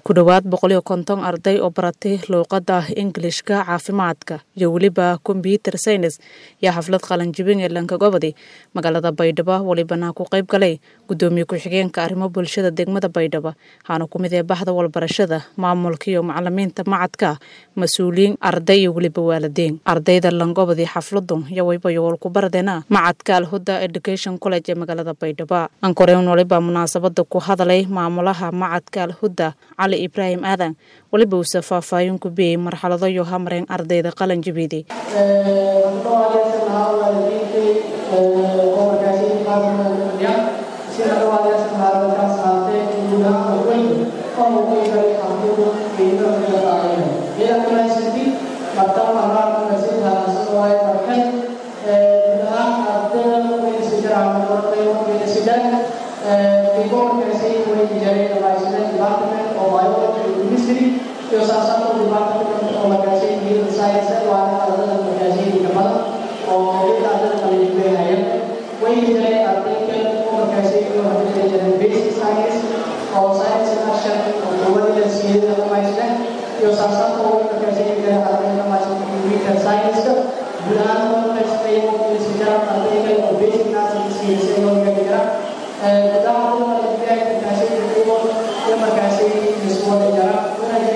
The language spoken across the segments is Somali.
ku dhowaad boqoliyo konton arday oo baratay luuqadda ingilishka caafimaadka iyo weliba kombyuter saynis yaa xaflad qalanjibin ee lankagobadi magaalada baydhabo welibana ku qayb galay gudoomiye ku-xigeenka arrimo bulshada degmada baydhabo waxaana ku mid ee bahda walbarashada maamulka iyo macalimiinta macadka mas-uuliyiin arday iyo weliba waalidiin ardayda langobadi xafladu iyo wayba yool ku baradeena macadka alhuda education college ee magaalada baydhabo ankoreyn waliba munaasabada ku hadalay maamulaha macadka alhuda cali ibraahim aadan weliba uuse faahfaahin ku biyey marxalado iyo hamreen ardayda qalan jabiiday Io sa stato un dibattito con la Gazzetta di Science guarda la data del Gazzetta di Kabbalah o il dato del Liberaia. When you say article or Gazzetta or Gazzetta basic science or science in action or the world that see the Maisha, io sa stato un Gazzetta di Kabbalah ma c'è un science Bulan per spiego che si chiama article or basic science si se non mi dirà. Eh, da una idea che Gazzetta di Kabbalah ya Gazzetta di Kabbalah jarang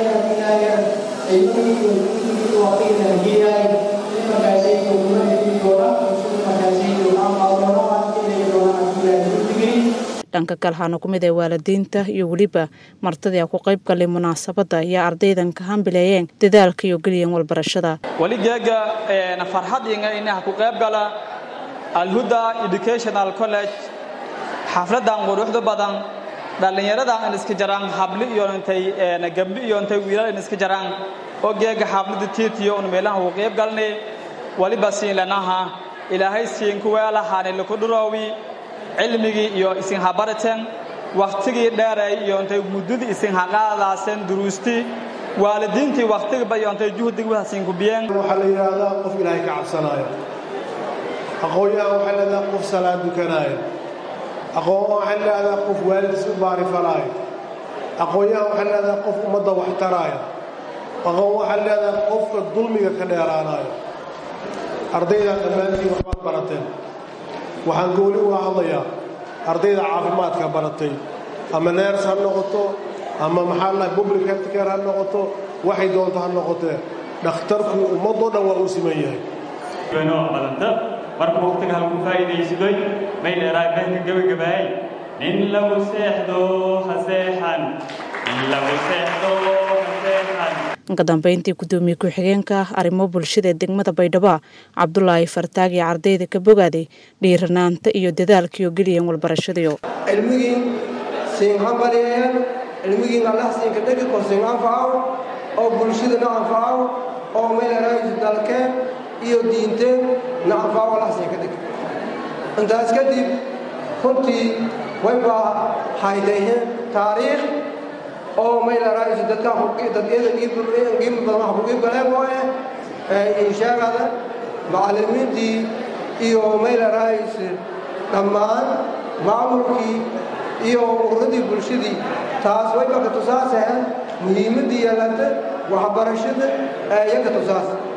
dhanka kale waxaana ku mid ee waalidiinta iyo weliba martadii a ku qayb galay munaasabadda ayaa ardaydan ka hambileeyeen dadaalka iyo geliyeen walbarashada weligeega farxadinga inaha ku qayb gala alhuda educational college xafladan quruxda badan dhallinyaradan in iska jaraan habli iyo intay gabdhi iyo intay wiilal in iska jaraan oo geega xaflada tiitiyo un meelaha uu qayb galnay waliba siin lanaha ilaahay siin kuweelahaani laku dhuroowi cilmigii iyo isin habarateen wakhtigii dheeray iyo intay muddadii isin haqaadaaseen duruustii waalidiintii wakhtigiba iyo intay juhdig wahasiin kubiyeen waxaa la yidhaahdaa qof ilaahay ka cabsanaayo aqoon-yahan waxaa leedaha qof salaad dukanaayo aqoon waxaa leedaha qof waalidkiis u baarifalaayo aqoon-yahan waxaa leedaha qof ummadda wax taraayo aqoon waxaa leedaha qofka dulmiga ka dheeraanaayo ardaydaa dhammaantiin waxbaad barateen waxaan gooni uga hadlayaa ardayda caafimaadka baratay ama neers ha noqoto ama maxaa lahay public healthcare ha noqoto waxay doonto ha noqotee dhakhtarku ummadoo dhan waa uu siman yahay marka waqtiga halku faa'iidaysadoy may dheeraay meelka gebagabaayay nin lagu seexdo ha seexan nin lagu seexdo ha seexan ka dambeyntii gudoomiye ku-xigeenka arrimo bulshada ee degmada baydhabo cabdulaahi fartaag iyo ardayda ka bogaaday dhiiranaanta iyo dadaalkaiyo geliyeen walbarashadiyo cilmigii siin hambalyeeyeen cilmigiin allah siinka dhegi kor siin anfacaw oo bulshadana anfacaw oo meelaraayis dalkeen iyo diinteen na anfacaw allah siinka dhegi intaas kadib runtii waybaa haydayheen taariikh oo meelaraayis dadka dadyada qiimi badan waxa ku qiib galeen waaye inshaagada macallimiintii iyo meelaraayis dhammaan maamulkii iyo ururadii bulshadii taas wayba ka tusaasaheen muhiimaddii yeelata waxbarashada ee iyaga tusaas